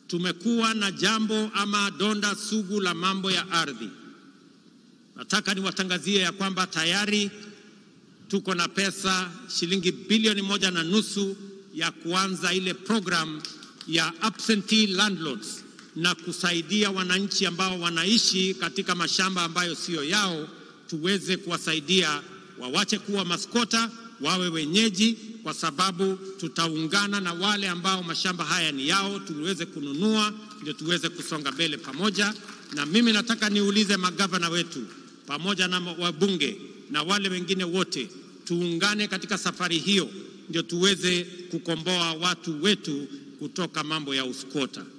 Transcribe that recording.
tumekuwa na jambo ama donda sugu la mambo ya ardhi. Nataka niwatangazie ya kwamba tayari tuko na pesa shilingi bilioni moja na nusu ya kuanza ile program ya absentee landlords na kusaidia wananchi ambao wanaishi katika mashamba ambayo siyo yao, tuweze kuwasaidia wawache kuwa maskota, wawe wenyeji, kwa sababu tutaungana na wale ambao mashamba haya ni yao, tuweze kununua, ndio tuweze kusonga mbele pamoja. Na mimi nataka niulize magavana wetu pamoja na wabunge na wale wengine wote, tuungane katika safari hiyo, ndio tuweze kukomboa watu wetu kutoka mambo ya uskota.